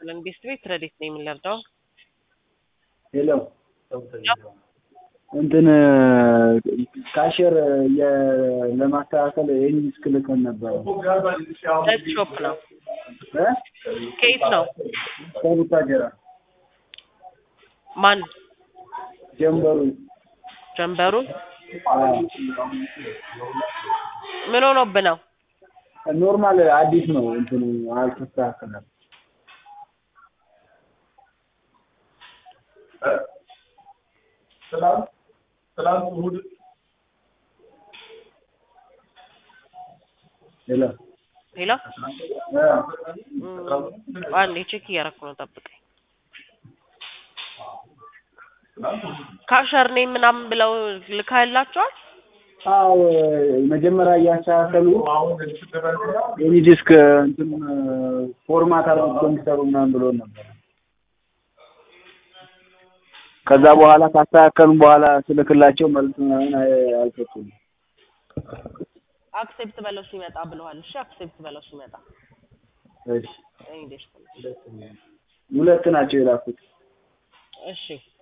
ይስጥልን። ቤስት ቤት ረዴት ነው የምንለርዳው ሄሎ እንትን ካሸር ለማስተካከል ይህን ዲስክ ልከን ነበረ ነት ሾፕ ነው። እ? ከየት ነው? ከቡታጀራ ማን ጀንበሩ ጀንበሩ? አዎ። ምን ሆኖብህ ነው? ኖርማል አዲስ ነው እንትኑ አልተስተካከለም። ትናንት ትናንት እሑድ ሄሎ ሌላ እ? አንዴ ቼክ እያደረኩ ነው፣ ጠብቀኝ። ካሸር ነኝ ምናምን ብለው ልካላቸዋል። አዎ መጀመሪያ እያስተካከሉ አሁን የተደረገ የኒ ዲስክ እንትን ፎርማት አድርገው ኮምፒውተሩ ምናምን ብሎ ነበር። ከዛ በኋላ ካስተካከሉ በኋላ ስልክላቸው መልስ ምናምን አይ- አልሰጡም። አክሴፕት በለው ሲመጣ ብለዋል። እሺ አክሴፕት በለው ሲመጣ እሺ እኔ ደስ ሁለት ናቸው የላኩት። እሺ